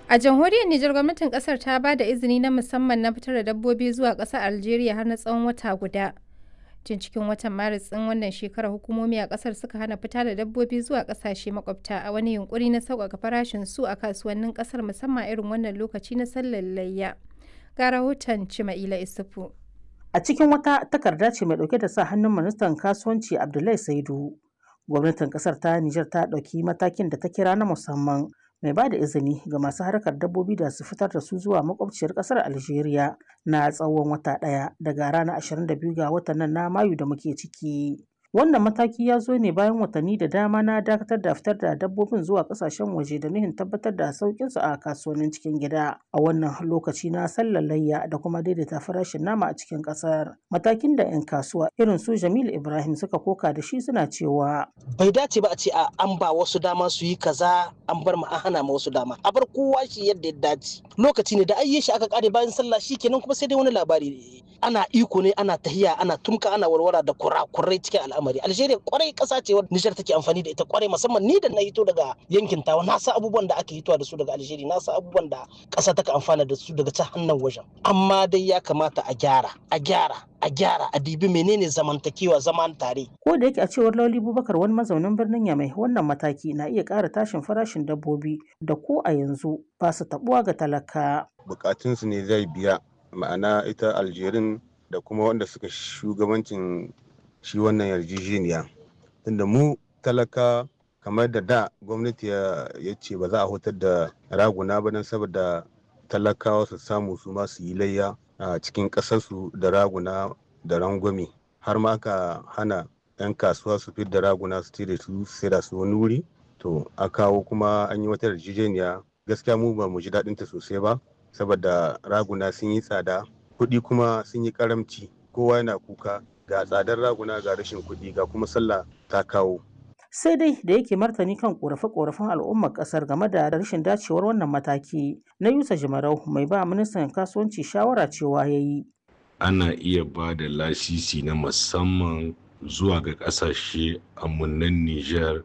A jamhuriyar Nijar gwamnatin kasar ta ba da izini na musamman na fitar da dabbobi zuwa ƙasar Algeria har na tsawon wata guda. Tun cikin watan Maris ɗin wannan shekarar hukumomi a ƙasar suka hana fita da dabbobi zuwa ƙasashe makwabta a wani yunkuri na sauƙaƙa farashin su a kasuwannin ƙasar musamman irin wannan lokaci na sallar layya. Ga rahoton Cima'ila Isufu. A cikin wata takarda ce mai ɗauke da sa hannun ministan kasuwanci Abdullahi Saidu. Gwamnatin ƙasar ta Nijar ta ɗauki matakin da ta kira na musamman mai ba da izini ga masu harkar dabbobi da su fitar da su zuwa makwabciyar kasar Algeria na tsawon wata ɗaya daga ranar 22 ga watan nan na Mayu da muke ciki. Wannan mataki ya zo ne bayan watanni da dama na dakatar da fitar da dabbobin zuwa kasashen waje da nuhin tabbatar da sauƙin su a kasuwannin cikin gida a wannan lokaci na sallar layya da kuma daidaita farashin nama a cikin ƙasar. Matakin da 'yan kasuwa irin su Jamilu Ibrahim suka koka da shi suna cewa. Bai dace ba a ce a an ba wasu dama su yi kaza an bar ma an hana ma wasu dama. A bar kowa shi yadda ya dace. Lokaci ne da ayye shi aka kare bayan sallah shi kenan kuma sai dai wani labari ana iko ne ana tahiya ana tumka ana warwara da kurakurai cikin al'amari algeria kwarai kasa ce wadda nijar take amfani da ita kwarai musamman ni da na hito daga yankin tawa na sa abubuwan da aka hitowa da su daga algeria na sa abubuwan da kasa take amfana da su daga can hannun wajen amma dai ya kamata a gyara a gyara a gyara a dibi menene zamantakewa zaman tare ko da yake a cewar lauli bubakar wani mazaunin birnin yamai wannan mataki na iya ƙara tashin farashin dabbobi da ko a yanzu ba su tabuwa ga talaka bukatunsu ne zai biya ma'ana ita aljerin da kuma wanda suka shugabancin shi wannan yarjejeniya tunda mu talaka kamar da da gwamnati ya ce ba za a hutar da raguna ba don saboda talakawa su samu su ma su yi layya a cikin ƙasarsu da raguna da rangwame har ma aka hana 'yan kasuwa su fi da raguna su da su sai da su wani wuri to a kawo kuma an yi wata yarjejeniya gaskiya mu ba mu ji daɗinta sosai ba saboda raguna sun yi tsada kuɗi kuma sun yi karamci kowa yana kuka ga tsadar raguna ga rashin kuɗi ga kuma sallah ta kawo sai dai da yake martani kan korafe-korafen al'ummar kasar game da rashin dacewar wannan mataki na yusa jimarau mai ba ministan kasuwanci shawara cewa ya yi ana iya ba da lasisi na musamman zuwa ga kasashe amunan niger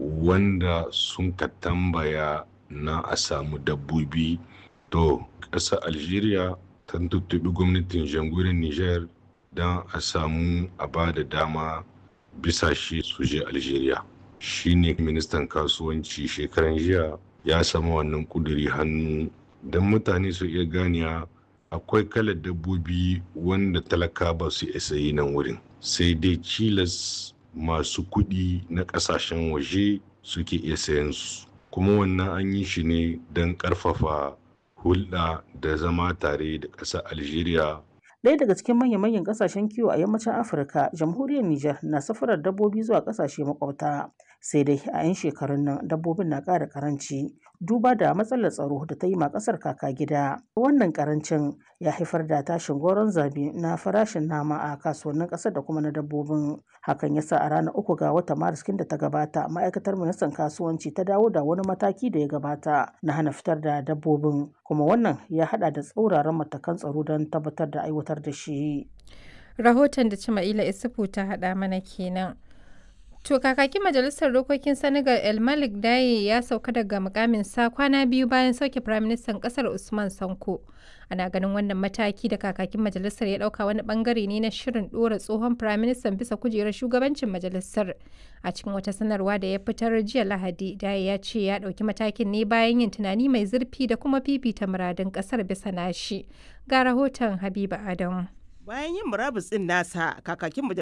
wanda sun ka tambaya na a samu dabbobi to ƙasar algeria ta tuttubi gwamnatin jamhuriyar niger don a samu a ba da dama bisa shi su je algeria shine ministan kasuwanci shekaran jiya ya samu wannan kuduri hannu don mutane su iya ganiya akwai kalar dabbobi wanda talaka ba su isa yi nan wurin sai dai cilas masu kuɗi na ƙasashen waje suke iya sayan su kuma wannan an yi shi ne don ƙarfafa hulɗa da zama tare da ƙasar algeria Ɗaya daga cikin manya-manyan ƙasashen kiwo a yammacin Afirka, jamhuriyar Nijar na safarar dabbobi zuwa ƙasashe makwabta. Sai dai a 'yan shekarun nan dabbobin na ƙara ƙaranci duba da matsalar tsaro da ta yi ma ƙasar kaka gida. Wannan ƙarancin ya haifar da tashin goron zabi na farashin nama a kasuwannin ƙasar da kuma na dabbobin. Hakan ya sa a ranar uku ga watan Maris da ta gabata ma'aikatar ministan kasuwanci ta dawo da wani mataki da ya gabata na hana fitar da dabbobin. Kuma wannan ya haɗa da tsauraran matakan tsaro don tabbatar da aiwatar da shi. Rahoton da Cima'ila Isufu ta haɗa mana kenan. To kakakin majalisar dokokin Senegal El Malik Daye ya sauka daga mukamin sa kwana biyu bayan sauke firaministan kasar Usman Sanko. Ana ganin wannan mataki da kakakin majalisar ya dauka wani bangare ne na shirin dora tsohon firaministan bisa kujerar shugabancin majalisar. A cikin wata sanarwa da ya fitar jiya Lahadi, Daye ya ce ya dauki matakin ne bayan yin tunani mai zurfi da kuma fifita muradun kasar bisa nashi. Ga rahoton Habiba Adamu. Bayan yin murabus ɗin nasa, kakakin